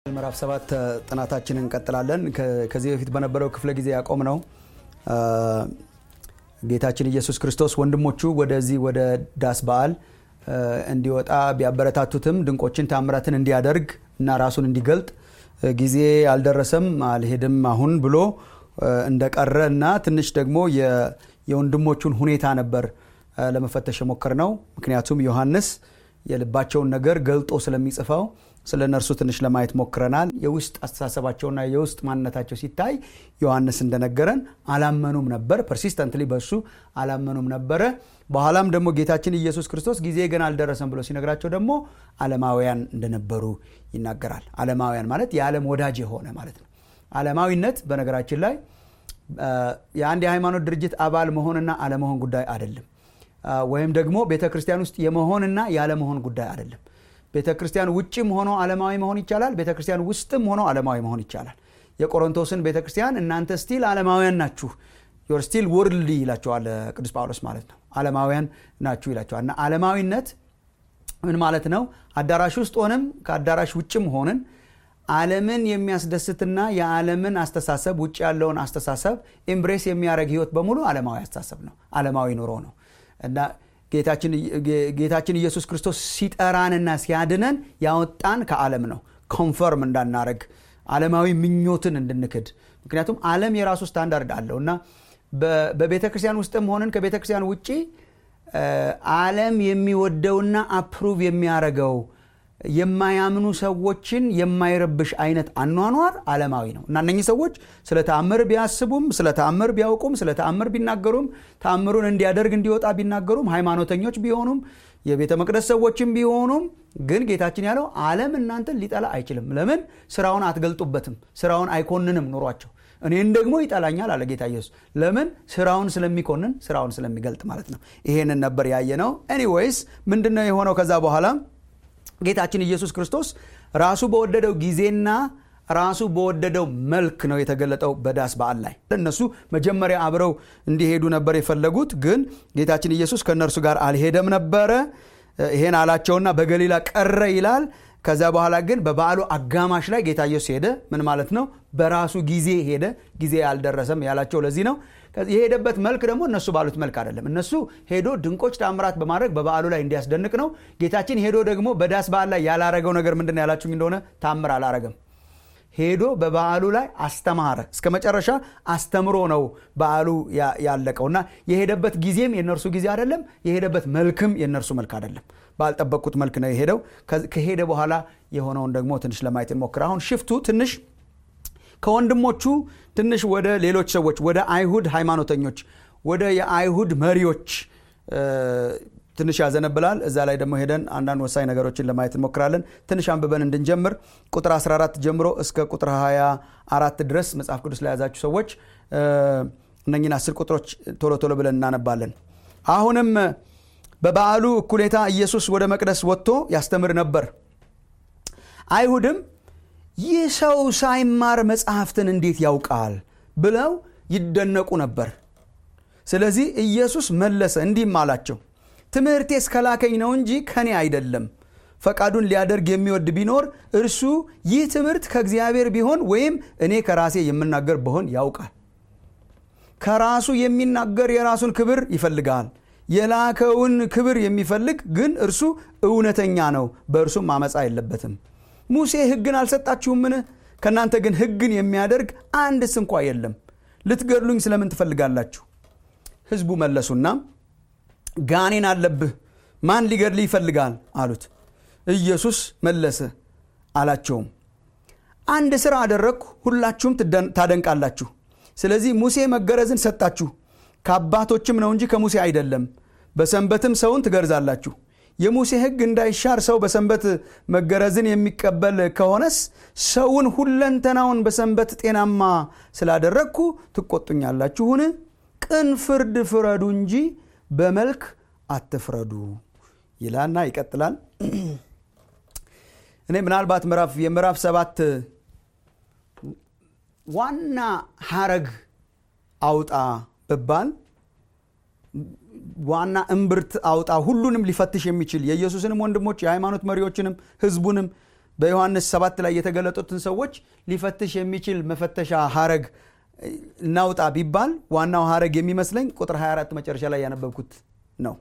ምዕራፍ ሰባት ጥናታችንን እንቀጥላለን። ከዚህ በፊት በነበረው ክፍለ ጊዜ ያቆም ነው ጌታችን ኢየሱስ ክርስቶስ ወንድሞቹ ወደዚህ ወደ ዳስ በዓል እንዲወጣ ቢያበረታቱትም ድንቆችን ታምራትን እንዲያደርግ እና ራሱን እንዲገልጥ ጊዜ አልደረሰም አልሄድም አሁን ብሎ እንደቀረ እና ትንሽ ደግሞ የወንድሞቹን ሁኔታ ነበር ለመፈተሽ የሞከር ነው። ምክንያቱም ዮሐንስ የልባቸውን ነገር ገልጦ ስለሚጽፈው ስለ እነርሱ ትንሽ ለማየት ሞክረናል። የውስጥ አስተሳሰባቸውና የውስጥ ማንነታቸው ሲታይ ዮሐንስ እንደነገረን አላመኑም ነበር። ፐርሲስተንትሊ በእሱ አላመኑም ነበረ። በኋላም ደግሞ ጌታችን ኢየሱስ ክርስቶስ ጊዜ ገና አልደረሰም ብሎ ሲነግራቸው ደግሞ ዓለማውያን እንደነበሩ ይናገራል። ዓለማውያን ማለት የዓለም ወዳጅ የሆነ ማለት ነው። ዓለማዊነት በነገራችን ላይ የአንድ የሃይማኖት ድርጅት አባል መሆንና አለመሆን ጉዳይ አይደለም። ወይም ደግሞ ቤተ ክርስቲያን ውስጥ የመሆንና ያለመሆን ጉዳይ አይደለም። ቤተ ክርስቲያን ውጭም ሆኖ ዓለማዊ መሆን ይቻላል። ቤተ ክርስቲያን ውስጥም ሆኖ ዓለማዊ መሆን ይቻላል። የቆሮንቶስን ቤተ ክርስቲያን እናንተ ስቲል ዓለማውያን ናችሁ፣ ዮር ስቲል ወርልድ ይላቸዋል ቅዱስ ጳውሎስ ማለት ነው። ዓለማውያን ናችሁ ይላቸዋል። እና ዓለማዊነት ምን ማለት ነው? አዳራሽ ውስጥ ሆንም ከአዳራሽ ውጭም ሆንን ዓለምን የሚያስደስትና የዓለምን አስተሳሰብ ውጭ ያለውን አስተሳሰብ ኤምብሬስ የሚያደርግ ህይወት በሙሉ ዓለማዊ አስተሳሰብ ነው፣ ዓለማዊ ኑሮ ነው እና ጌታችን ኢየሱስ ክርስቶስ ሲጠራንና ሲያድነን ያወጣን ከዓለም ነው። ኮንፈርም እንዳናረግ ዓለማዊ ምኞትን እንድንክድ። ምክንያቱም ዓለም የራሱ ስታንዳርድ አለው እና በቤተ ክርስቲያን ውስጥም ሆንን ከቤተ ክርስቲያን ውጭ ዓለም የሚወደውና አፕሩቭ የሚያደርገው የማያምኑ ሰዎችን የማይረብሽ አይነት አኗኗር ዓለማዊ ነው እና እነኚህ ሰዎች ስለ ተአምር ቢያስቡም ስለ ተአምር ቢያውቁም ስለ ተአምር ቢናገሩም ተአምሩን እንዲያደርግ እንዲወጣ ቢናገሩም ሃይማኖተኞች ቢሆኑም የቤተ መቅደስ ሰዎችም ቢሆኑም ግን ጌታችን ያለው ዓለም እናንተን ሊጠላ አይችልም። ለምን? ስራውን አትገልጡበትም። ስራውን አይኮንንም ኑሯቸው። እኔን ደግሞ ይጠላኛል አለ ጌታ ኢየሱስ። ለምን? ስራውን ስለሚኮንን ስራውን ስለሚገልጥ ማለት ነው። ይሄንን ነበር ያየ ነው። ኤኒዌይስ ምንድን ነው የሆነው ከዛ በኋላ ጌታችን ኢየሱስ ክርስቶስ ራሱ በወደደው ጊዜና ራሱ በወደደው መልክ ነው የተገለጠው በዳስ በዓል ላይ። እነሱ መጀመሪያ አብረው እንዲሄዱ ነበር የፈለጉት፣ ግን ጌታችን ኢየሱስ ከእነርሱ ጋር አልሄደም ነበረ። ይሄን አላቸውና በገሊላ ቀረ ይላል። ከዛ በኋላ ግን በበዓሉ አጋማሽ ላይ ጌታ ኢየሱስ ሄደ። ምን ማለት ነው? በራሱ ጊዜ ሄደ። ጊዜ አልደረሰም ያላቸው ለዚህ ነው። የሄደበት መልክ ደግሞ እነሱ ባሉት መልክ አይደለም። እነሱ ሄዶ ድንቆች ተአምራት በማድረግ በበዓሉ ላይ እንዲያስደንቅ ነው። ጌታችን ሄዶ ደግሞ በዳስ በዓል ላይ ያላረገው ነገር ምንድን ነው ያላችሁኝ እንደሆነ ታምር አላረገም። ሄዶ በበዓሉ ላይ አስተማረ። እስከ መጨረሻ አስተምሮ ነው በዓሉ ያለቀው እና የሄደበት ጊዜም የእነርሱ ጊዜ አይደለም። የሄደበት መልክም የእነርሱ መልክ አይደለም። ባልጠበቅኩት መልክ ነው የሄደው። ከሄደ በኋላ የሆነውን ደግሞ ትንሽ ለማየት እንሞክር። አሁን ሽፍቱ ትንሽ ከወንድሞቹ ትንሽ ወደ ሌሎች ሰዎች ወደ አይሁድ ሃይማኖተኞች ወደ የአይሁድ መሪዎች ትንሽ ያዘነብላል። እዛ ላይ ደግሞ ሄደን አንዳንድ ወሳኝ ነገሮችን ለማየት እንሞክራለን። ትንሽ አንብበን እንድንጀምር ቁጥር 14 ጀምሮ እስከ ቁጥር 24 ድረስ መጽሐፍ ቅዱስ ላይ ያዛችሁ ሰዎች እነኝን አስር ቁጥሮች ቶሎ ቶሎ ብለን እናነባለን። አሁንም በበዓሉ እኩሌታ ኢየሱስ ወደ መቅደስ ወጥቶ ያስተምር ነበር። አይሁድም ይህ ሰው ሳይማር መጽሐፍትን እንዴት ያውቃል ብለው ይደነቁ ነበር። ስለዚህ ኢየሱስ መለሰ እንዲህም አላቸው፣ ትምህርቴ እስከላከኝ ነው እንጂ ከኔ አይደለም። ፈቃዱን ሊያደርግ የሚወድ ቢኖር እርሱ ይህ ትምህርት ከእግዚአብሔር ቢሆን ወይም እኔ ከራሴ የምናገር ብሆን ያውቃል። ከራሱ የሚናገር የራሱን ክብር ይፈልጋል። የላከውን ክብር የሚፈልግ ግን እርሱ እውነተኛ ነው፣ በእርሱም አመፃ የለበትም። ሙሴ ሕግን አልሰጣችሁምን? ከእናንተ ግን ሕግን የሚያደርግ አንድስ እንኳ የለም። ልትገድሉኝ ስለምን ትፈልጋላችሁ? ሕዝቡ መለሱና ጋኔን አለብህ፣ ማን ሊገድል ይፈልጋል አሉት። ኢየሱስ መለሰ አላቸውም፣ አንድ ሥራ አደረግኩ፣ ሁላችሁም ታደንቃላችሁ። ስለዚህ ሙሴ መገረዝን ሰጣችሁ፣ ከአባቶችም ነው እንጂ ከሙሴ አይደለም። በሰንበትም ሰውን ትገርዛላችሁ። የሙሴ ሕግ እንዳይሻር ሰው በሰንበት መገረዝን የሚቀበል ከሆነስ ሰውን ሁለንተናውን በሰንበት ጤናማ ስላደረግኩ ትቆጡኛላችሁን? ቅን ፍርድ ፍረዱ እንጂ በመልክ አትፍረዱ ይላልና ይቀጥላል። እኔ ምናልባት ምዕራፍ የምዕራፍ ሰባት ዋና ሀረግ አውጣ ብባል ዋና እምብርት አውጣ ሁሉንም ሊፈትሽ የሚችል የኢየሱስንም ወንድሞች የሃይማኖት መሪዎችንም ህዝቡንም በዮሐንስ ሰባት ላይ የተገለጡትን ሰዎች ሊፈትሽ የሚችል መፈተሻ ሀረግ እናውጣ ቢባል ዋናው ሀረግ የሚመስለኝ ቁጥር 24 መጨረሻ ላይ ያነበብኩት ነው።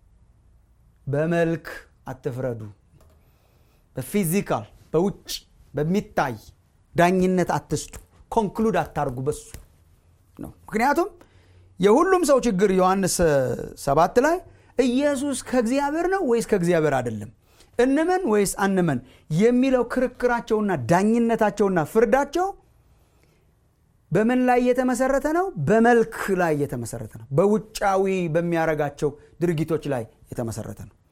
በመልክ አትፍረዱ። በፊዚካል በውጭ በሚታይ ዳኝነት አትስጡ። ኮንክሉድ አታርጉ በሱ ነው። ምክንያቱም የሁሉም ሰው ችግር ዮሐንስ ሰባት ላይ ኢየሱስ ከእግዚአብሔር ነው ወይስ ከእግዚአብሔር አይደለም፣ እንመን ወይስ አንመን የሚለው ክርክራቸውና ዳኝነታቸውና ፍርዳቸው በምን ላይ የተመሰረተ ነው? በመልክ ላይ የተመሰረተ ነው። በውጫዊ በሚያረጋቸው ድርጊቶች ላይ የተመሰረተ ነው።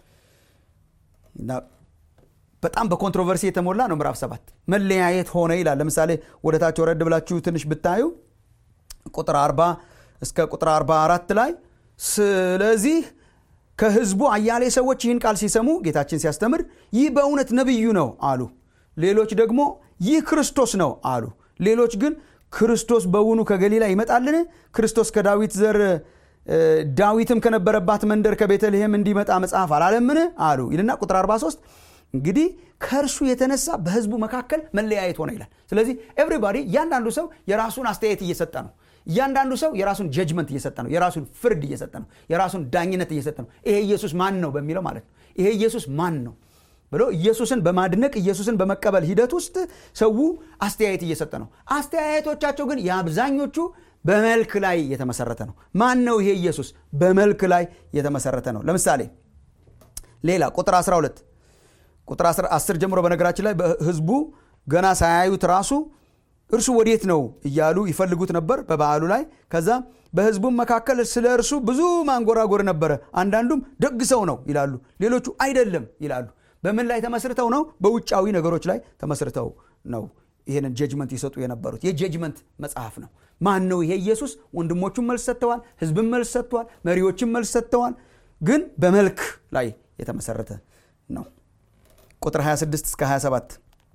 በጣም በኮንትሮቨርሲ የተሞላ ነው። ምዕራፍ ሰባት መለያየት ሆነ ይላል። ለምሳሌ ወደ ታች ወረድ ብላችሁ ትንሽ ብታዩ ቁጥር 40 እስከ ቁጥር 44 ላይ ስለዚህ ከሕዝቡ አያሌ ሰዎች ይህን ቃል ሲሰሙ ጌታችን ሲያስተምር ይህ በእውነት ነቢዩ ነው አሉ። ሌሎች ደግሞ ይህ ክርስቶስ ነው አሉ። ሌሎች ግን ክርስቶስ በውኑ ከገሊላ ይመጣልን? ክርስቶስ ከዳዊት ዘር ዳዊትም ከነበረባት መንደር ከቤተልሔም እንዲመጣ መጽሐፍ አላለምን? አሉ ይልና ቁጥር 43 እንግዲህ ከእርሱ የተነሳ በህዝቡ መካከል መለያየት ሆነ ይላል። ስለዚህ ኤቭሪባዲ እያንዳንዱ ሰው የራሱን አስተያየት እየሰጠ ነው። እያንዳንዱ ሰው የራሱን ጀጅመንት እየሰጠ ነው። የራሱን ፍርድ እየሰጠ ነው። የራሱን ዳኝነት እየሰጠ ነው። ይሄ ኢየሱስ ማን ነው በሚለው ማለት ነው። ይሄ ኢየሱስ ማን ነው ብሎ ኢየሱስን በማድነቅ ኢየሱስን በመቀበል ሂደት ውስጥ ሰው አስተያየት እየሰጠ ነው። አስተያየቶቻቸው ግን የአብዛኞቹ በመልክ ላይ የተመሰረተ ነው። ማን ነው ይሄ ኢየሱስ? በመልክ ላይ የተመሰረተ ነው። ለምሳሌ ሌላ ቁጥር 12 ቁጥር 10 ጀምሮ በነገራችን ላይ ህዝቡ ገና ሳያዩት ራሱ እርሱ ወዴት ነው እያሉ ይፈልጉት ነበር በበዓሉ ላይ። ከዛ በህዝቡም መካከል ስለ እርሱ ብዙ ማንጎራጎር ነበረ። አንዳንዱም ደግ ሰው ነው ይላሉ፣ ሌሎቹ አይደለም ይላሉ። በምን ላይ ተመስርተው ነው? በውጫዊ ነገሮች ላይ ተመስርተው ነው ይህንን ጀጅመንት ይሰጡ የነበሩት። የጀጅመንት መጽሐፍ ነው። ማን ነው ይሄ ኢየሱስ? ወንድሞቹም መልስ ሰጥተዋል፣ ህዝብም መልስ ሰጥተዋል፣ መሪዎችም መልስ ሰጥተዋል። ግን በመልክ ላይ የተመሰረተ ነው። ቁጥር 26 እስከ 27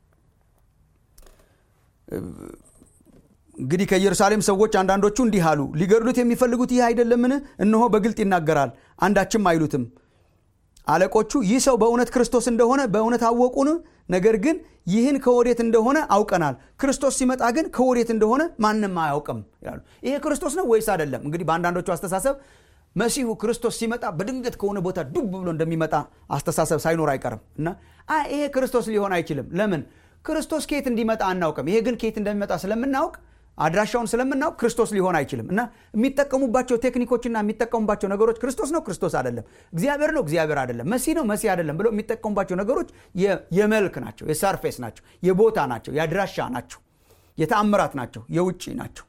እንግዲህ ከኢየሩሳሌም ሰዎች አንዳንዶቹ እንዲህ አሉ፣ ሊገድሉት የሚፈልጉት ይህ አይደለምን? እነሆ በግልጥ ይናገራል፣ አንዳችም አይሉትም። አለቆቹ ይህ ሰው በእውነት ክርስቶስ እንደሆነ በእውነት አወቁን። ነገር ግን ይህን ከወዴት እንደሆነ አውቀናል፣ ክርስቶስ ሲመጣ ግን ከወዴት እንደሆነ ማንም አያውቅም ይላሉ። ይሄ ክርስቶስ ነው ወይስ አይደለም? እንግዲህ በአንዳንዶቹ አስተሳሰብ መሲሁ ክርስቶስ ሲመጣ በድንገት ከሆነ ቦታ ዱብ ብሎ እንደሚመጣ አስተሳሰብ ሳይኖር አይቀርም እና ይሄ ክርስቶስ ሊሆን አይችልም። ለምን? ክርስቶስ ከየት እንዲመጣ አናውቅም። ይሄ ግን ከየት እንደሚመጣ ስለምናውቅ አድራሻውን ስለምናውቅ ክርስቶስ ሊሆን አይችልም እና የሚጠቀሙባቸው ቴክኒኮችና የሚጠቀሙባቸው ነገሮች ክርስቶስ ነው፣ ክርስቶስ አይደለም፣ እግዚአብሔር ነው፣ እግዚአብሔር አይደለም፣ መሲህ ነው፣ መሲህ አይደለም ብለው የሚጠቀሙባቸው ነገሮች የመልክ ናቸው፣ የሰርፌስ ናቸው፣ የቦታ ናቸው፣ የአድራሻ ናቸው፣ የተአምራት ናቸው፣ የውጭ ናቸው።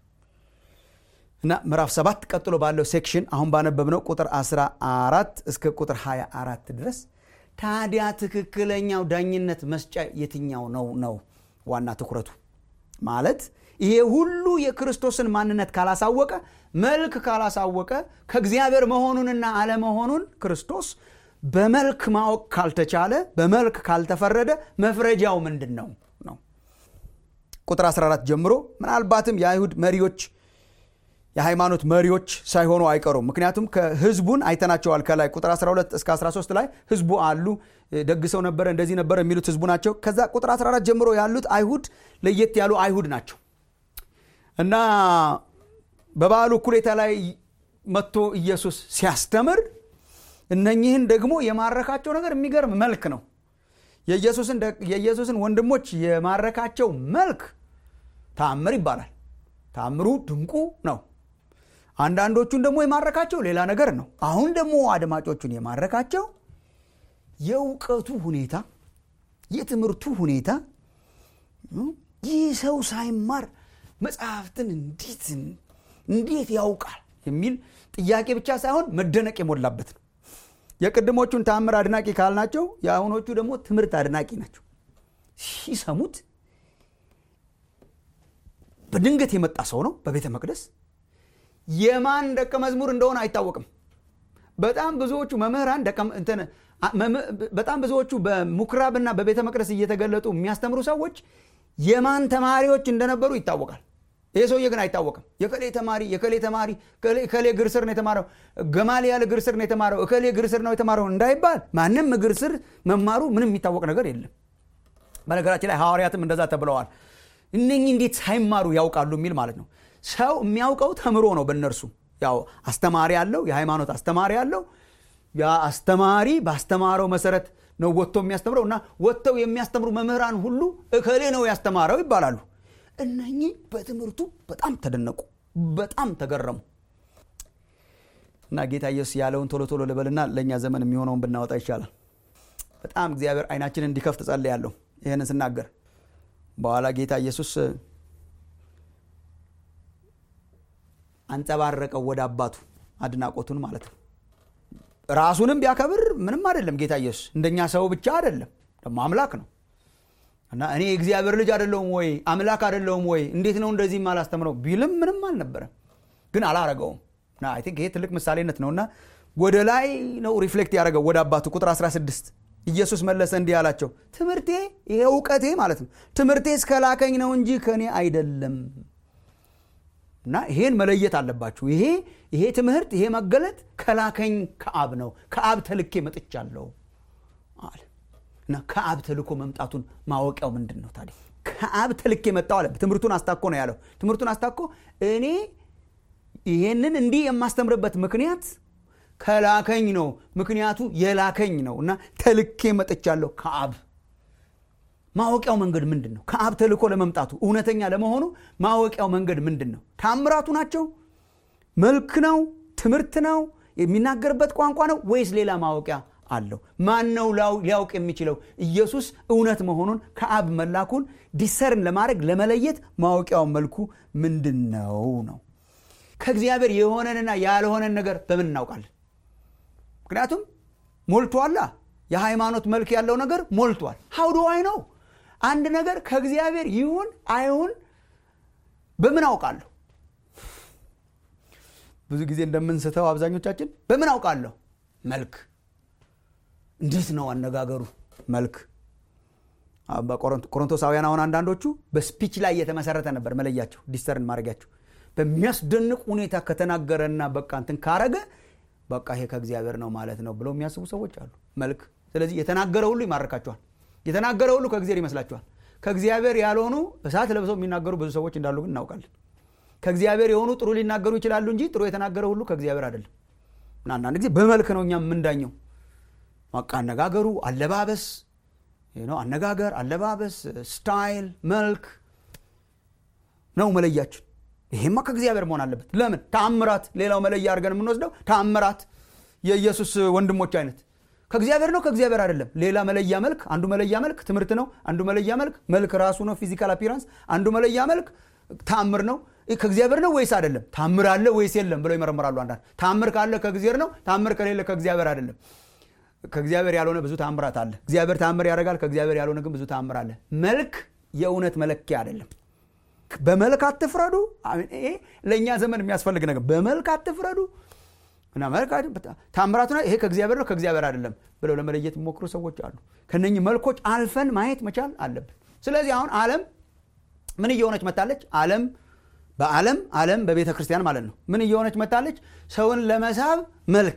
እና ምዕራፍ ሰባት ቀጥሎ ባለው ሴክሽን አሁን ባነበብነው ቁጥር 14 እስከ ቁጥር 24 ድረስ ታዲያ ትክክለኛው ዳኝነት መስጫ የትኛው ነው ነው ዋና ትኩረቱ ማለት ይሄ ሁሉ የክርስቶስን ማንነት ካላሳወቀ መልክ ካላሳወቀ ከእግዚአብሔር መሆኑንና አለመሆኑን ክርስቶስ በመልክ ማወቅ ካልተቻለ በመልክ ካልተፈረደ መፍረጃው ምንድን ነው ነው ቁጥር 14 ጀምሮ ምናልባትም የአይሁድ መሪዎች የሃይማኖት መሪዎች ሳይሆኑ አይቀሩም። ምክንያቱም ከህዝቡን አይተናቸዋል። ከላይ ቁጥር 12 እስከ 13 ላይ ህዝቡ አሉ። ደግ ሰው ነበረ፣ እንደዚህ ነበረ የሚሉት ህዝቡ ናቸው። ከዛ ቁጥር 14 ጀምሮ ያሉት አይሁድ ለየት ያሉ አይሁድ ናቸው እና በበዓሉ እኩሌታ ላይ መጥቶ ኢየሱስ ሲያስተምር እነኚህን ደግሞ የማረካቸው ነገር የሚገርም መልክ ነው። የኢየሱስን ወንድሞች የማረካቸው መልክ ተአምር ይባላል። ተአምሩ ድንቁ ነው። አንዳንዶቹን ደግሞ የማረካቸው ሌላ ነገር ነው። አሁን ደግሞ አድማጮቹን የማረካቸው የእውቀቱ ሁኔታ፣ የትምህርቱ ሁኔታ ይህ ሰው ሳይማር መጽሐፍትን እንዴት እንዴት ያውቃል የሚል ጥያቄ ብቻ ሳይሆን መደነቅ የሞላበት ነው። የቅድሞቹን ተአምር አድናቂ ካልናቸው የአሁኖቹ ደግሞ ትምህርት አድናቂ ናቸው። ሲሰሙት በድንገት የመጣ ሰው ነው በቤተ መቅደስ የማን ደቀ መዝሙር እንደሆነ አይታወቅም። በጣም ብዙዎቹ መምህራን በጣም ብዙዎቹ በምኩራብና በቤተ መቅደስ እየተገለጡ የሚያስተምሩ ሰዎች የማን ተማሪዎች እንደነበሩ ይታወቃል። ይሄ ሰውዬ ግን አይታወቅም። የከሌ ተማሪ የከሌ ተማሪ እከሌ እግር ስር ነው የተማረው፣ ገማልያል እግር ስር ነው የተማረው፣ እከሌ እግር ስር ነው የተማረው እንዳይባል ማንም እግር ስር መማሩ ምንም የሚታወቅ ነገር የለም። በነገራችን ላይ ሐዋርያትም እንደዛ ተብለዋል እነኚህ እንዴት ሳይማሩ ያውቃሉ የሚል ማለት ነው ሰው የሚያውቀው ተምሮ ነው በእነርሱ ያው አስተማሪ አለው የሃይማኖት አስተማሪ አለው ያ አስተማሪ ባስተማረው መሰረት ነው ወጥቶ የሚያስተምረው እና ወጥተው የሚያስተምሩ መምህራን ሁሉ እከሌ ነው ያስተማረው ይባላሉ እነኚህ በትምህርቱ በጣም ተደነቁ በጣም ተገረሙ እና ጌታ ኢየሱስ ያለውን ቶሎ ቶሎ ልበልና ለእኛ ዘመን የሚሆነውን ብናወጣ ይቻላል በጣም እግዚአብሔር አይናችንን እንዲከፍት ጸልያለሁ ይህንን ስናገር በኋላ ጌታ ኢየሱስ አንጸባረቀው ወደ አባቱ አድናቆቱን ማለት ነው ራሱንም ቢያከብር ምንም አይደለም ጌታ ኢየሱስ እንደኛ ሰው ብቻ አይደለም ደግሞ አምላክ ነው እና እኔ የእግዚአብሔር ልጅ አይደለውም ወይ አምላክ አይደለውም ወይ እንዴት ነው እንደዚህ አላስተምረው ቢልም ምንም አልነበረም ግን አላረገውም እና አይ ቲንክ ይሄ ትልቅ ምሳሌነት ነው እና ወደ ላይ ነው ሪፍሌክት ያደረገው ወደ አባቱ ቁጥር 16 ኢየሱስ መለሰ እንዲህ አላቸው ትምህርቴ ይሄ እውቀቴ ማለት ነው ትምህርቴ እስከላከኝ ነው እንጂ ከእኔ አይደለም እና ይሄን መለየት አለባችሁ ይሄ ይሄ ትምህርት ይሄ መገለጥ ከላከኝ ከአብ ነው ከአብ ተልኬ መጥቻለሁ አለ እና ከአብ ተልኮ መምጣቱን ማወቂያው ምንድን ነው ታዲያ ከአብ ተልኬ መጣው አለ ትምህርቱን አስታኮ ነው ያለው ትምህርቱን አስታኮ እኔ ይሄንን እንዲህ የማስተምርበት ምክንያት ከላከኝ ነው ምክንያቱ የላከኝ ነው እና ተልኬ መጥቻለሁ ከአብ ማወቂያው መንገድ ምንድን ነው ከአብ ተልኮ ለመምጣቱ እውነተኛ ለመሆኑ ማወቂያው መንገድ ምንድን ነው ታምራቱ ናቸው መልክ ነው ትምህርት ነው የሚናገርበት ቋንቋ ነው ወይስ ሌላ ማወቂያ አለው ማን ነው ሊያውቅ የሚችለው ኢየሱስ እውነት መሆኑን ከአብ መላኩን ዲሰርን ለማድረግ ለመለየት ማወቂያው መልኩ ምንድን ነው ነው ከእግዚአብሔር የሆነንና ያልሆነን ነገር በምን እናውቃለን ምክንያቱም ሞልቷላ የሃይማኖት መልክ ያለው ነገር ሞልቷል ሀውድዋይ ነው አንድ ነገር ከእግዚአብሔር ይሁን አይሁን በምን አውቃለሁ ብዙ ጊዜ እንደምንስተው አብዛኞቻችን በምን አውቃለሁ መልክ እንዴት ነው አነጋገሩ መልክ ቆሮንቶሳውያን አሁን አንዳንዶቹ በስፒች ላይ የተመሰረተ ነበር መለያቸው ዲስተርን ማድረጊያቸው በሚያስደንቅ ሁኔታ ከተናገረና በቃ እንትን ካረገ በቃ ይሄ ከእግዚአብሔር ነው ማለት ነው ብለው የሚያስቡ ሰዎች አሉ መልክ ስለዚህ የተናገረ ሁሉ ይማርካቸዋል የተናገረ ሁሉ ከእግዚአብሔር ይመስላቸዋል ከእግዚአብሔር ያልሆኑ እሳት ለብሰው የሚናገሩ ብዙ ሰዎች እንዳሉ ግን እናውቃለን ከእግዚአብሔር የሆኑ ጥሩ ሊናገሩ ይችላሉ እንጂ ጥሩ የተናገረ ሁሉ ከእግዚአብሔር አይደለም እና አንዳንድ ጊዜ በመልክ ነው እኛ የምንዳኘው በቃ አነጋገሩ አለባበስ አነጋገር አለባበስ ስታይል መልክ ነው መለያችን ይሄማ ከእግዚአብሔር መሆን አለበት ለምን ታምራት ሌላው መለያ አድርገን የምንወስደው ታምራት የኢየሱስ ወንድሞች አይነት ከእግዚአብሔር ነው ከእግዚአብሔር አይደለም ሌላ መለያ መልክ አንዱ መለያ መልክ ትምህርት ነው አንዱ መለያ መልክ መልክ ራሱ ነው ፊዚካል አፒራንስ አንዱ መለያ መልክ ታምር ነው ከእግዚአብሔር ነው ወይስ አይደለም ታምር አለ ወይስ የለም ብለው ይመረምራሉ አንዳንድ ታምር ካለ ከእግዚአብሔር ነው ታምር ከሌለ ከእግዚአብሔር አይደለም ከእግዚአብሔር ያልሆነ ብዙ ታምራት አለ እግዚአብሔር ታምር ያደርጋል ከእግዚአብሔር ያልሆነ ግን ብዙ ታምር አለ መልክ የእውነት መለኪያ አይደለም በመልክ አትፍረዱ ይሄ ለእኛ ዘመን የሚያስፈልግ ነገር በመልክ አትፍረዱ እና መልክ ታምራቱ ይሄ ከእግዚአብሔር ነው ከእግዚአብሔር አይደለም ብለው ለመለየት የሚሞክሩ ሰዎች አሉ ከነኚህ መልኮች አልፈን ማየት መቻል አለብን ስለዚህ አሁን አለም ምን እየሆነች መታለች አለም በአለም አለም በቤተ ክርስቲያን ማለት ነው ምን እየሆነች መታለች ሰውን ለመሳብ መልክ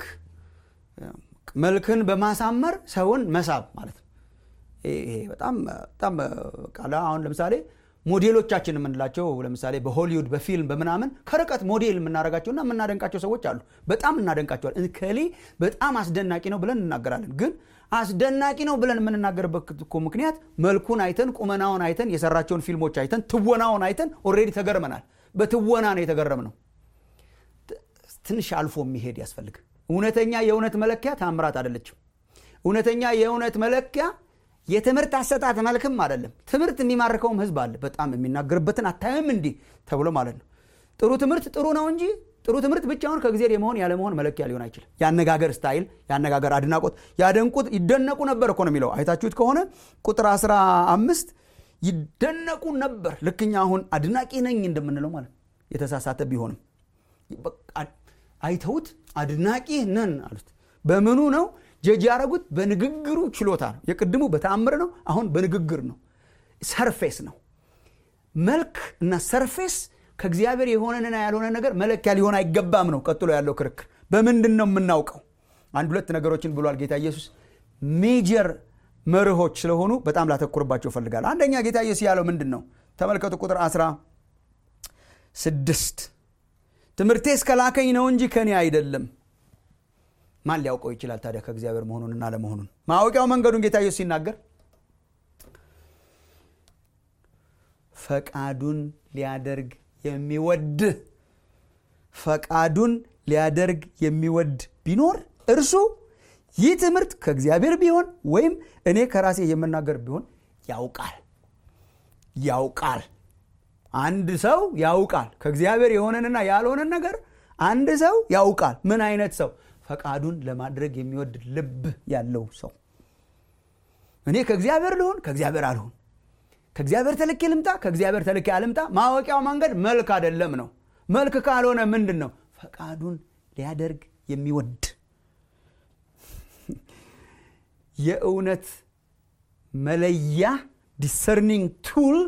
መልክን በማሳመር ሰውን መሳብ ማለት ነው ይሄ በጣም በጣም አሁን ለምሳሌ ሞዴሎቻችን የምንላቸው ለምሳሌ በሆሊውድ በፊልም በምናምን ከርቀት ሞዴል የምናደርጋቸውና የምናደንቃቸው ሰዎች አሉ በጣም እናደንቃቸዋል ከሌ በጣም አስደናቂ ነው ብለን እናገራለን ግን አስደናቂ ነው ብለን የምንናገርበት እኮ ምክንያት መልኩን አይተን ቁመናውን አይተን የሰራቸውን ፊልሞች አይተን ትወናውን አይተን ኦሬዲ ተገርመናል በትወና ነው የተገረም ነው ትንሽ አልፎ የሚሄድ ያስፈልግ እውነተኛ የእውነት መለኪያ ታምራት አይደለችም እውነተኛ የእውነት መለኪያ የትምህርት አሰጣት መልክም አይደለም ትምህርት የሚማርከውም ህዝብ አለ በጣም የሚናገርበትን አታይም እንዲህ ተብሎ ማለት ነው ጥሩ ትምህርት ጥሩ ነው እንጂ ጥሩ ትምህርት ብቻውን ከጊዜ የመሆን ያለመሆን መለኪያ ሊሆን አይችልም የአነጋገር ስታይል የአነጋገር አድናቆት ያደንቁት ይደነቁ ነበር እኮ ነው የሚለው አይታችሁት ከሆነ ቁጥር 15 ይደነቁ ነበር ልክኛ አሁን አድናቂ ነኝ እንደምንለው ማለት የተሳሳተ ቢሆንም አይተውት አድናቂ ነን አሉት በምኑ ነው ጀጅ ያደረጉት በንግግሩ ችሎታ ነው የቅድሙ በተአምር ነው አሁን በንግግር ነው ሰርፌስ ነው መልክ እና ሰርፌስ ከእግዚአብሔር የሆነንና ያልሆነ ነገር መለኪያ ሊሆን አይገባም ነው ቀጥሎ ያለው ክርክር በምንድን ነው የምናውቀው አንድ ሁለት ነገሮችን ብሏል ጌታ ኢየሱስ ሜጀር መርሆች ስለሆኑ በጣም ላተኩርባቸው እፈልጋለሁ አንደኛ ጌታ ኢየሱስ ያለው ምንድን ነው ተመልከቱ ቁጥር 16 ትምህርቴ እስከላከኝ ነው እንጂ ከኔ አይደለም ማን ሊያውቀው ይችላል ታዲያ ከእግዚአብሔር መሆኑንና ለመሆኑን ማወቂያው መንገዱን ጌታ ኢየሱስ ሲናገር ፈቃዱን ሊያደርግ የሚወድ ፈቃዱን ሊያደርግ የሚወድ ቢኖር እርሱ ይህ ትምህርት ከእግዚአብሔር ቢሆን ወይም እኔ ከራሴ የምናገር ቢሆን ያውቃል ያውቃል አንድ ሰው ያውቃል ከእግዚአብሔር የሆነንና ያልሆነን ነገር አንድ ሰው ያውቃል ምን አይነት ሰው ፈቃዱን ለማድረግ የሚወድ ልብ ያለው ሰው እኔ ከእግዚአብሔር ልሆን ከእግዚአብሔር አልሆን ከእግዚአብሔር ተልኬ ልምጣ ከእግዚአብሔር ተልኬ አልምጣ ማወቂያው መንገድ መልክ አይደለም ነው መልክ ካልሆነ ምንድን ነው ፈቃዱን ሊያደርግ የሚወድ የእውነት መለያ ዲሰርኒንግ ቱል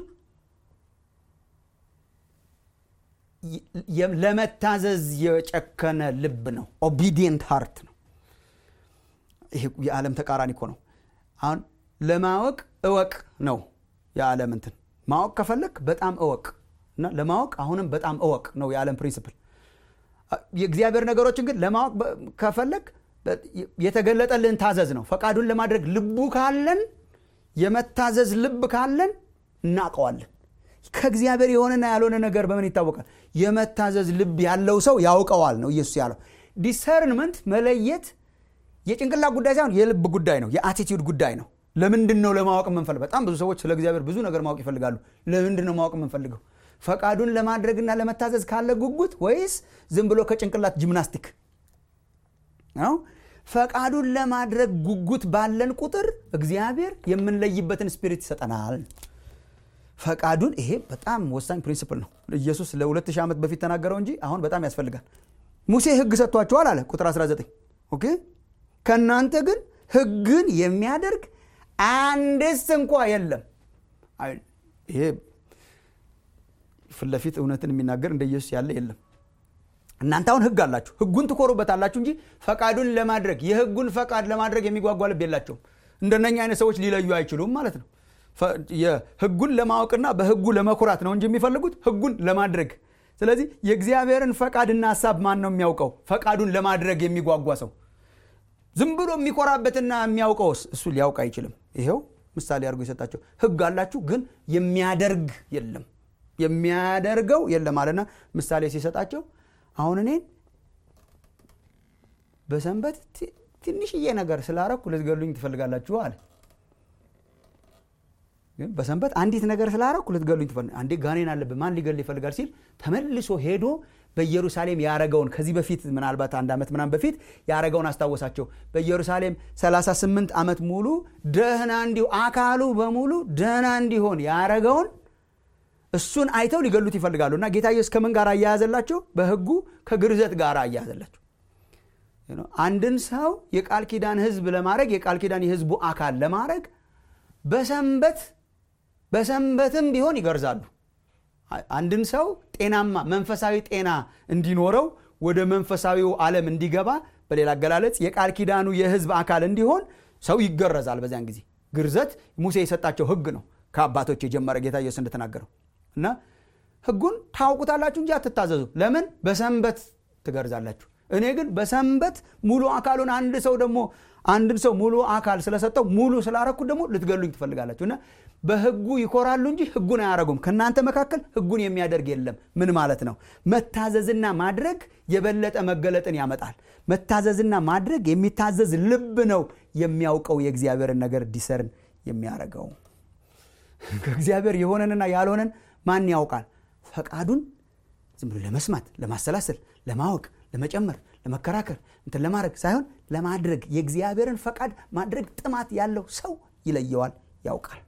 ለመታዘዝ የጨከነ ልብ ነው ኦቢዲየንት ሃርት ነው ይሄ የዓለም ተቃራኒ እኮ ነው አሁን ለማወቅ እወቅ ነው የዓለም እንትን ማወቅ ከፈለግ በጣም እወቅ እና ለማወቅ አሁንም በጣም እወቅ ነው የዓለም ፕሪንስፕል የእግዚአብሔር ነገሮችን ግን ለማወቅ ከፈለግ የተገለጠልን ታዘዝ ነው ፈቃዱን ለማድረግ ልቡ ካለን የመታዘዝ ልብ ካለን እናውቀዋለን ከእግዚአብሔር የሆነና ያልሆነ ነገር በምን ይታወቃል የመታዘዝ ልብ ያለው ሰው ያውቀዋል ነው ኢየሱስ ያለው ዲሰርንመንት መለየት የጭንቅላት ጉዳይ ሳይሆን የልብ ጉዳይ ነው የአቲቲዩድ ጉዳይ ነው ለምንድን ነው ለማወቅ የምንፈልግ በጣም ብዙ ሰዎች ስለ እግዚአብሔር ብዙ ነገር ማወቅ ይፈልጋሉ ለምንድን ነው ማወቅ የምንፈልገው ፈቃዱን ለማድረግና ለመታዘዝ ካለ ጉጉት ወይስ ዝም ብሎ ከጭንቅላት ጂምናስቲክ ነው ፈቃዱን ለማድረግ ጉጉት ባለን ቁጥር እግዚአብሔር የምንለይበትን ስፒሪት ይሰጠናል ፈቃዱን ይሄ በጣም ወሳኝ ፕሪንስፕል ነው ኢየሱስ ለ2000 ዓመት በፊት ተናገረው እንጂ አሁን በጣም ያስፈልጋል ሙሴ ህግ ሰጥቷቸዋል አለ ቁጥር 19 ኦኬ ከእናንተ ግን ህግን የሚያደርግ አንድስ እንኳ የለም ይሄ ፊት ለፊት እውነትን የሚናገር እንደ ኢየሱስ ያለ የለም እናንተ አሁን ህግ አላችሁ ህጉን ትኮሩበታላችሁ እንጂ ፈቃዱን ለማድረግ የህጉን ፈቃድ ለማድረግ የሚጓጓ ልብ የላቸውም እንደነኛ አይነት ሰዎች ሊለዩ አይችሉም ማለት ነው ህጉን ለማወቅና በህጉ ለመኩራት ነው እንጂ የሚፈልጉት ህጉን ለማድረግ ስለዚህ የእግዚአብሔርን ፈቃድና ሀሳብ ማን ነው የሚያውቀው ፈቃዱን ለማድረግ የሚጓጓ ሰው ዝም ብሎ የሚኮራበትና የሚያውቀውስ እሱ ሊያውቅ አይችልም ይሄው ምሳሌ አድርጎ የሰጣቸው ህግ አላችሁ ግን የሚያደርግ የለም የሚያደርገው የለም አለና ምሳሌ ሲሰጣቸው አሁን እኔን በሰንበት ትንሽዬ ነገር ስላረኩ ልትገሉኝ ትፈልጋላችሁ አለ በሰንበት አንዲት ነገር ስላረኩ ልትገሉኝ ትፈልግ አንዴ ጋኔን አለብህ ማን ሊገል ይፈልጋል ሲል ተመልሶ ሄዶ በኢየሩሳሌም ያረገውን ከዚህ በፊት ምናልባት አንድ ዓመት ምናም በፊት ያረገውን አስታወሳቸው በኢየሩሳሌም 38 ዓመት ሙሉ ደህና እንዲሁ አካሉ በሙሉ ደህና እንዲሆን ያረገውን እሱን አይተው ሊገሉት ይፈልጋሉ እና ጌታ ኢየሱስ ከምን ጋር አያያዘላቸው በህጉ ከግርዘት ጋር አያያዘላቸው አንድን ሰው የቃል ኪዳን ህዝብ ለማድረግ የቃል ኪዳን የህዝቡ አካል ለማድረግ በሰንበት በሰንበትም ቢሆን ይገርዛሉ አንድን ሰው ጤናማ መንፈሳዊ ጤና እንዲኖረው ወደ መንፈሳዊው ዓለም እንዲገባ በሌላ አገላለጽ የቃል ኪዳኑ የህዝብ አካል እንዲሆን ሰው ይገረዛል በዚያን ጊዜ ግርዘት ሙሴ የሰጣቸው ህግ ነው ከአባቶች የጀመረ ጌታ ኢየሱስ እንደተናገረው እና ህጉን ታውቁታላችሁ እንጂ አትታዘዙ ለምን በሰንበት ትገርዛላችሁ እኔ ግን በሰንበት ሙሉ አካሉን አንድ ሰው ደግሞ አንድን ሰው ሙሉ አካል ስለሰጠው ሙሉ ስላረኩት ደግሞ ልትገሉኝ ትፈልጋላችሁ እና በህጉ ይኮራሉ እንጂ ህጉን አያረጉም ከእናንተ መካከል ህጉን የሚያደርግ የለም ምን ማለት ነው መታዘዝና ማድረግ የበለጠ መገለጥን ያመጣል መታዘዝና ማድረግ የሚታዘዝ ልብ ነው የሚያውቀው የእግዚአብሔርን ነገር ዲሰርን የሚያረገው ከእግዚአብሔር የሆነንና ያልሆነን ማን ያውቃል ፈቃዱን ዝም ብሎ ለመስማት ለማሰላሰል ለማወቅ ለመጨመር ለመከራከር እንትን ለማድረግ ሳይሆን ለማድረግ የእግዚአብሔርን ፈቃድ ማድረግ ጥማት ያለው ሰው ይለየዋል ያውቃል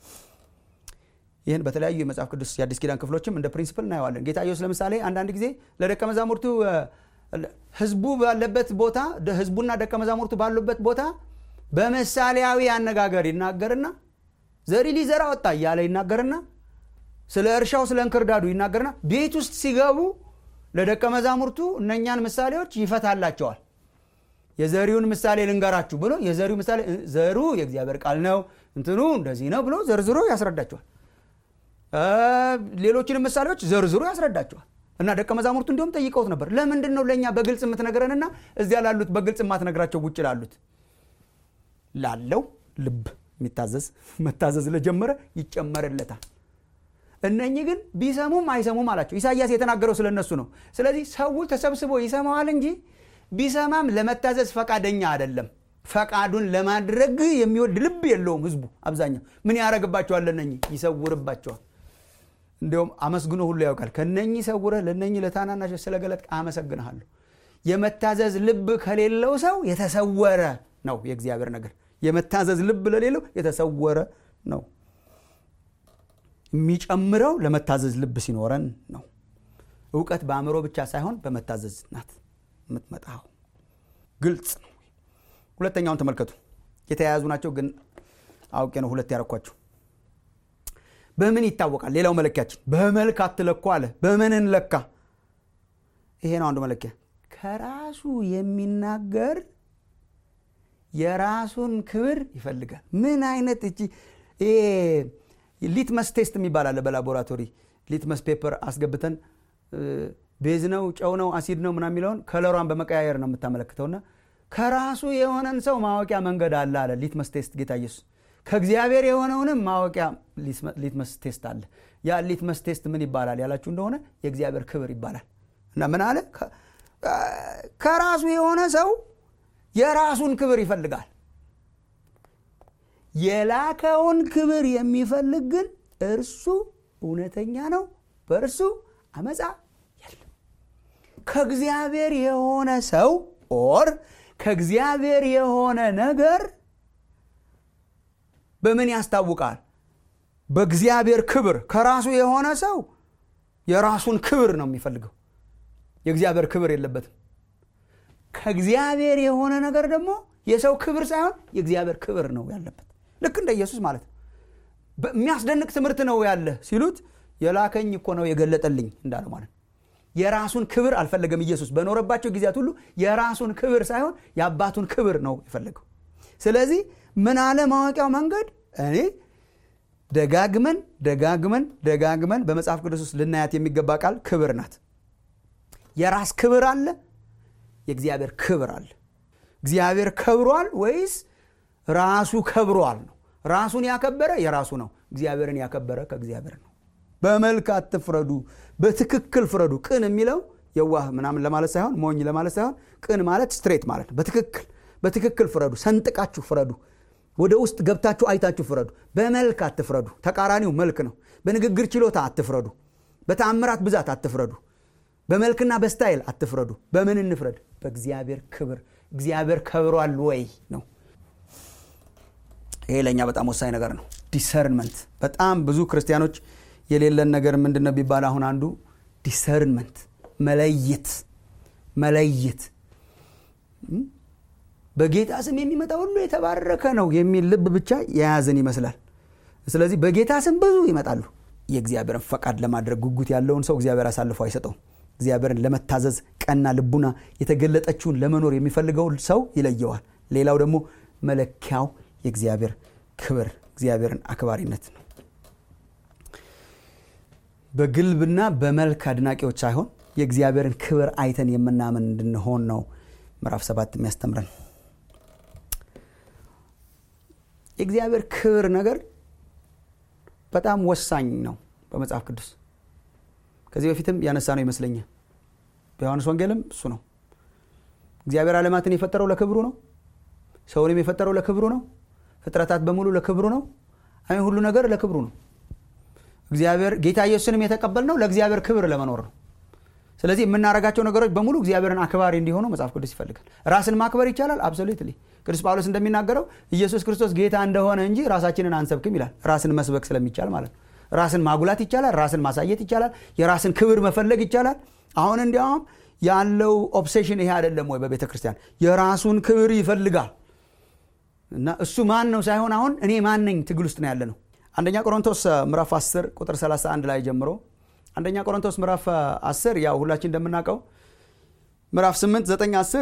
ይህን በተለያዩ የመጽሐፍ ቅዱስ የአዲስ ኪዳን ክፍሎችም እንደ ፕሪንሲፕል እናየዋለን ጌታ ኢየሱስ ለምሳሌ አንዳንድ ጊዜ ለደቀ መዛሙርቱ ህዝቡ ባለበት ቦታ ህዝቡና ደቀ መዛሙርቱ ባሉበት ቦታ በምሳሌያዊ አነጋገር ይናገርና ዘሪ ሊዘራ ወጣ እያለ ይናገርና ስለ እርሻው ስለ እንክርዳዱ ይናገርና ቤት ውስጥ ሲገቡ ለደቀ መዛሙርቱ እነኛን ምሳሌዎች ይፈታላቸዋል የዘሪውን ምሳሌ ልንገራችሁ ብሎ የዘሪው ምሳሌ ዘሩ የእግዚአብሔር ቃል ነው እንትኑ እንደዚህ ነው ብሎ ዘርዝሮ ያስረዳቸዋል ሌሎችንም ምሳሌዎች ዘርዝሮ ያስረዳቸዋል እና ደቀ መዛሙርቱ እንዲሁም ጠይቀውት ነበር ለምንድን ነው ለእኛ በግልጽ የምትነግረንና እዚያ ላሉት በግልጽ የማትነግራቸው ውጭ ላሉት ላለው ልብ የሚታዘዝ መታዘዝ ለጀመረ ይጨመርለታል እነኚህ ግን ቢሰሙም አይሰሙም አላቸው ኢሳያስ የተናገረው ስለነሱ ነው ስለዚህ ሰው ተሰብስቦ ይሰማዋል እንጂ ቢሰማም ለመታዘዝ ፈቃደኛ አይደለም ፈቃዱን ለማድረግ የሚወድ ልብ የለውም ህዝቡ አብዛኛው ምን ያደረግባቸዋል ለነኚህ ይሰውርባቸዋል እንዲሁም አመስግኖ ሁሉ ያውቃል ከነኚህ ሰውረህ ለነኚህ ለታናናሾች ስለገለጥ አመሰግንሃለሁ የመታዘዝ ልብ ከሌለው ሰው የተሰወረ ነው የእግዚአብሔር ነገር የመታዘዝ ልብ ለሌለው የተሰወረ ነው የሚጨምረው ለመታዘዝ ልብ ሲኖረን ነው እውቀት በአእምሮ ብቻ ሳይሆን በመታዘዝ ናት የምትመጣው ግልጽ ነው ሁለተኛውን ተመልከቱ የተያያዙ ናቸው ግን አውቄ ነው ሁለት ያረኳቸው በምን ይታወቃል ሌላው መለኪያችን በመልክ አትለኩ አለ በምን እንለካ ይሄ ነው አንዱ መለኪያ ከራሱ የሚናገር የራሱን ክብር ይፈልጋል ምን አይነት እቺ ሊትመስ ቴስት የሚባል አለ በላቦራቶሪ ሊትመስ ፔፐር አስገብተን ቤዝ ነው ጨው ነው አሲድ ነው ምና የሚለውን ከለሯን በመቀያየር ነው የምታመለክተውና ከራሱ የሆነን ሰው ማወቂያ መንገድ አለ አለ ሊትመስ ቴስት ጌታ ኢየሱስ ከእግዚአብሔር የሆነውንም ማወቂያ ሊትመስ ቴስት አለ ያ ሊትመስ ቴስት ምን ይባላል ያላችሁ እንደሆነ የእግዚአብሔር ክብር ይባላል እና ምን አለ ከራሱ የሆነ ሰው የራሱን ክብር ይፈልጋል የላከውን ክብር የሚፈልግ ግን እርሱ እውነተኛ ነው በእርሱ አመፃ የለም ከእግዚአብሔር የሆነ ሰው ኦር ከእግዚአብሔር የሆነ ነገር በምን ያስታውቃል በእግዚአብሔር ክብር ከራሱ የሆነ ሰው የራሱን ክብር ነው የሚፈልገው የእግዚአብሔር ክብር የለበትም ከእግዚአብሔር የሆነ ነገር ደግሞ የሰው ክብር ሳይሆን የእግዚአብሔር ክብር ነው ያለበት ልክ እንደ ኢየሱስ ማለት ነው የሚያስደንቅ ትምህርት ነው ያለ ሲሉት የላከኝ እኮ ነው የገለጠልኝ እንዳለ ማለት ነው የራሱን ክብር አልፈለገም ኢየሱስ በኖረባቸው ጊዜያት ሁሉ የራሱን ክብር ሳይሆን የአባቱን ክብር ነው የፈለገው ስለዚህ ምን አለ ማወቂያው መንገድ እኔ ደጋግመን ደጋግመን ደጋግመን በመጽሐፍ ቅዱስ ውስጥ ልናያት የሚገባ ቃል ክብር ናት የራስ ክብር አለ የእግዚአብሔር ክብር አለ እግዚአብሔር ከብሯል ወይስ ራሱ ከብሯል ነው ራሱን ያከበረ የራሱ ነው እግዚአብሔርን ያከበረ ከእግዚአብሔር ነው በመልክ አትፍረዱ በትክክል ፍረዱ ቅን የሚለው የዋህ ምናምን ለማለት ሳይሆን ሞኝ ለማለት ሳይሆን ቅን ማለት ስትሬት ማለት ነው በትክክል በትክክል ፍረዱ ሰንጥቃችሁ ፍረዱ ወደ ውስጥ ገብታችሁ አይታችሁ ፍረዱ በመልክ አትፍረዱ ተቃራኒው መልክ ነው በንግግር ችሎታ አትፍረዱ በተአምራት ብዛት አትፍረዱ በመልክና በስታይል አትፍረዱ በምን እንፍረድ በእግዚአብሔር ክብር እግዚአብሔር ከብሯል ወይ ነው ይሄ ለእኛ በጣም ወሳኝ ነገር ነው ዲሰርንመንት በጣም ብዙ ክርስቲያኖች የሌለን ነገር ምንድን ነው ቢባል አሁን አንዱ ዲሰርንመንት መለየት መለየት በጌታ ስም የሚመጣ ሁሉ የተባረከ ነው የሚል ልብ ብቻ የያዝን ይመስላል ስለዚህ በጌታ ስም ብዙ ይመጣሉ የእግዚአብሔርን ፈቃድ ለማድረግ ጉጉት ያለውን ሰው እግዚአብሔር አሳልፎ አይሰጠውም እግዚአብሔርን ለመታዘዝ ቀና ልቡና የተገለጠችውን ለመኖር የሚፈልገውን ሰው ይለየዋል ሌላው ደግሞ መለኪያው የእግዚአብሔር ክብር እግዚአብሔርን አክባሪነት ነው በግልብና በመልክ አድናቂዎች ሳይሆን የእግዚአብሔርን ክብር አይተን የምናምን እንድንሆን ነው ምዕራፍ ሰባት የሚያስተምረን የእግዚአብሔር ክብር ነገር በጣም ወሳኝ ነው በመጽሐፍ ቅዱስ ከዚህ በፊትም ያነሳ ነው ይመስለኛል በዮሐንስ ወንጌልም እሱ ነው እግዚአብሔር ዓለማትን የፈጠረው ለክብሩ ነው ሰውንም የፈጠረው ለክብሩ ነው ፍጥረታት በሙሉ ለክብሩ ነው አይ ሁሉ ነገር ለክብሩ ነው እግዚአብሔር ጌታ ኢየሱስንም የተቀበል ነው ለእግዚአብሔር ክብር ለመኖር ነው ስለዚህ የምናደርጋቸው ነገሮች በሙሉ እግዚአብሔርን አክባሪ እንዲሆኑ መጽሐፍ ቅዱስ ይፈልጋል ራስን ማክበር ይቻላል አብሶሉትሊ ቅዱስ ጳውሎስ እንደሚናገረው ኢየሱስ ክርስቶስ ጌታ እንደሆነ እንጂ ራሳችንን አንሰብክም ይላል ራስን መስበክ ስለሚቻል ማለት ነው ራስን ማጉላት ይቻላል ራስን ማሳየት ይቻላል የራስን ክብር መፈለግ ይቻላል አሁን እንዲያውም ያለው ኦብሴሽን ይሄ አይደለም ወይ በቤተ ክርስቲያን የራሱን ክብር ይፈልጋል እና እሱ ማን ነው ሳይሆን አሁን እኔ ማን ነኝ ትግል ውስጥ ነው ያለ ነው አንደኛ ቆሮንቶስ ምዕራፍ 10 ቁጥር 31 ላይ ጀምሮ አንደኛ ቆሮንቶስ ምዕራፍ 10 ያው ሁላችን እንደምናውቀው ምዕራፍ 8 9 10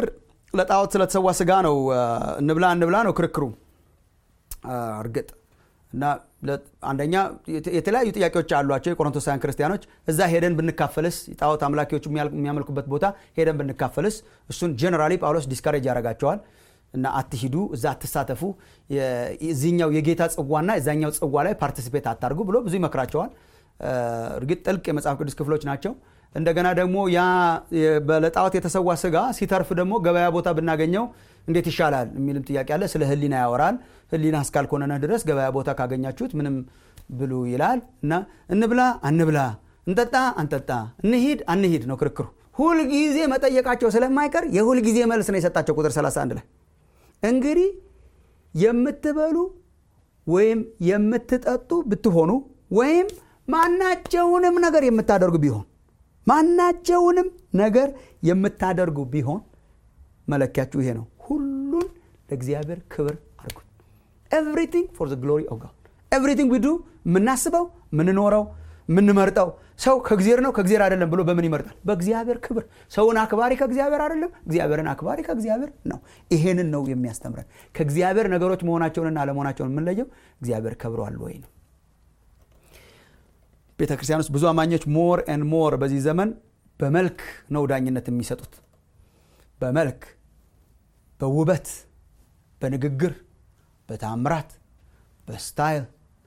ለጣዖት ስለተሰዋ ስጋ ነው እንብላ እንብላ ነው ክርክሩ እርግጥ እና አንደኛ የተለያዩ ጥያቄዎች አሏቸው የቆሮንቶሳውያን ክርስቲያኖች እዛ ሄደን ብንካፈልስ ጣዖት አምላኪዎቹ የሚያመልኩበት ቦታ ሄደን ብንካፈልስ እሱን ጀነራሊ ጳውሎስ ዲስካሬጅ ያደርጋቸዋል እና አትሂዱ እዛ አትሳተፉ እዚኛው የጌታ ጽዋና እዛኛው ጽዋ ላይ ፓርቲሲፔት አታርጉ ብሎ ብዙ ይመክራቸዋል እርግጥ ጥልቅ የመጽሐፍ ቅዱስ ክፍሎች ናቸው እንደገና ደግሞ ያ ለጣዖት የተሰዋ ስጋ ሲተርፍ ደግሞ ገበያ ቦታ ብናገኘው እንዴት ይሻላል የሚልም ጥያቄ አለ ስለ ህሊና ያወራል ህሊና እስካልኮነነ ድረስ ገበያ ቦታ ካገኛችሁት ምንም ብሉ ይላል እና እንብላ አንብላ እንጠጣ አንጠጣ እንሂድ አንሂድ ነው ክርክሩ ሁልጊዜ መጠየቃቸው ስለማይቀር የሁልጊዜ መልስ ነው የሰጣቸው ቁጥር 31 ላይ እንግዲህ የምትበሉ ወይም የምትጠጡ ብትሆኑ ወይም ማናቸውንም ነገር የምታደርጉ ቢሆን ማናቸውንም ነገር የምታደርጉ ቢሆን መለኪያችሁ ይሄ ነው ሁሉን ለእግዚአብሔር ክብር አድርጉት ኤቭሪቲንግ ፎር ግሎሪ ኦፍ ጋድ ኤቭሪቲንግ ዊዱ የምናስበው የምንኖረው የምንመርጠው ሰው ከእግዚአብሔር ነው ከእግዚአብሔር አይደለም ብሎ በምን ይመርጣል በእግዚአብሔር ክብር ሰውን አክባሪ ከእግዚአብሔር አይደለም እግዚአብሔርን አክባሪ ከእግዚአብሔር ነው ይሄንን ነው የሚያስተምረን ከእግዚአብሔር ነገሮች መሆናቸውንና አለመሆናቸውን የምንለየው እግዚአብሔር ከብረዋል ወይ ነው ቤተ ክርስቲያን ውስጥ ብዙ አማኞች ሞር ን ሞር በዚህ ዘመን በመልክ ነው ዳኝነት የሚሰጡት በመልክ በውበት በንግግር በታምራት በስታይል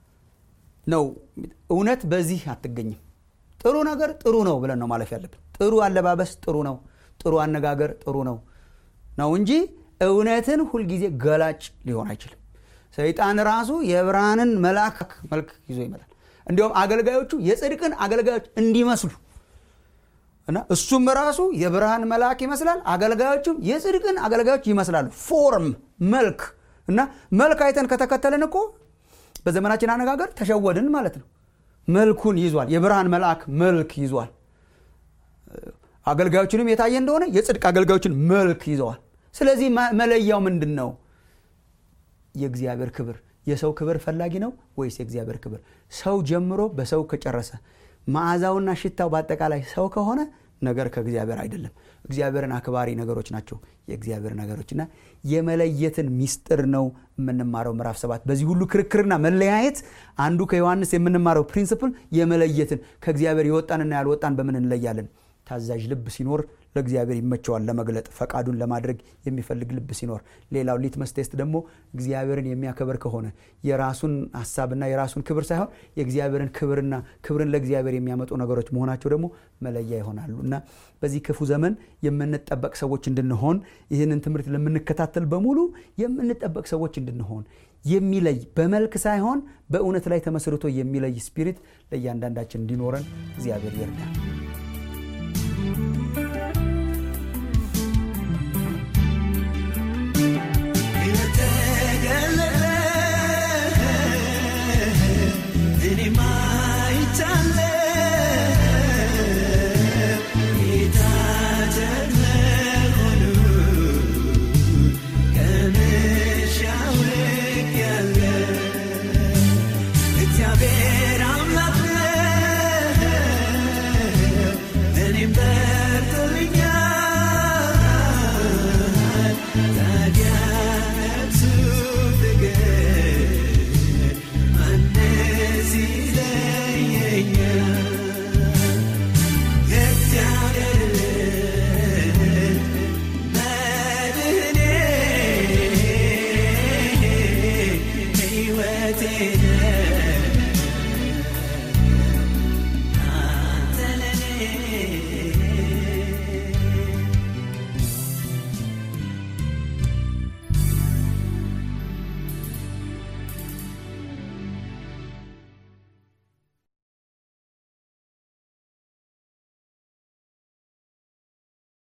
ነው እውነት በዚህ አትገኝም ጥሩ ነገር ጥሩ ነው ብለን ነው ማለፍ ያለብን ጥሩ አለባበስ ጥሩ ነው ጥሩ አነጋገር ጥሩ ነው ነው እንጂ እውነትን ሁልጊዜ ገላጭ ሊሆን አይችልም ሰይጣን ራሱ የብርሃንን መልአክ መልክ ይዞ ይመጣል እንዲሁም አገልጋዮቹ የጽድቅን አገልጋዮች እንዲመስሉ እና እሱም ራሱ የብርሃን መልአክ ይመስላል አገልጋዮቹም የጽድቅን አገልጋዮች ይመስላሉ ፎርም መልክ እና መልክ አይተን ከተከተልን እኮ በዘመናችን አነጋገር ተሸወድን ማለት ነው መልኩን ይዟል የብርሃን መልአክ መልክ ይዟል አገልጋዮችንም የታየ እንደሆነ የጽድቅ አገልጋዮችን መልክ ይዘዋል ስለዚህ መለያው ምንድን ነው የእግዚአብሔር ክብር የሰው ክብር ፈላጊ ነው ወይስ የእግዚአብሔር ክብር ሰው ጀምሮ በሰው ከጨረሰ መዓዛውና ሽታው በአጠቃላይ ሰው ከሆነ ነገር ከእግዚአብሔር አይደለም እግዚአብሔርን አክባሪ ነገሮች ናቸው የእግዚአብሔር ነገሮችና የመለየትን ሚስጥር ነው የምንማረው ምዕራፍ ሰባት በዚህ ሁሉ ክርክርና መለያየት አንዱ ከዮሐንስ የምንማረው ፕሪንስፕል የመለየትን ከእግዚአብሔር የወጣንና ያልወጣን በምን እንለያለን ታዛዥ ልብ ሲኖር ለእግዚአብሔር ይመቸዋል ለመግለጥ ፈቃዱን ለማድረግ የሚፈልግ ልብ ሲኖር ሌላው ሊትመስ ቴስት ደግሞ እግዚአብሔርን የሚያከብር ከሆነ የራሱን ሀሳብና የራሱን ክብር ሳይሆን የእግዚአብሔርን ክብርና ክብርን ለእግዚአብሔር የሚያመጡ ነገሮች መሆናቸው ደግሞ መለያ ይሆናሉ እና በዚህ ክፉ ዘመን የምንጠበቅ ሰዎች እንድንሆን ይህንን ትምህርት ለምንከታተል በሙሉ የምንጠበቅ ሰዎች እንድንሆን የሚለይ በመልክ ሳይሆን በእውነት ላይ ተመስርቶ የሚለይ ስፒሪት ለእያንዳንዳችን እንዲኖረን እግዚአብሔር ይርዳል እኔማ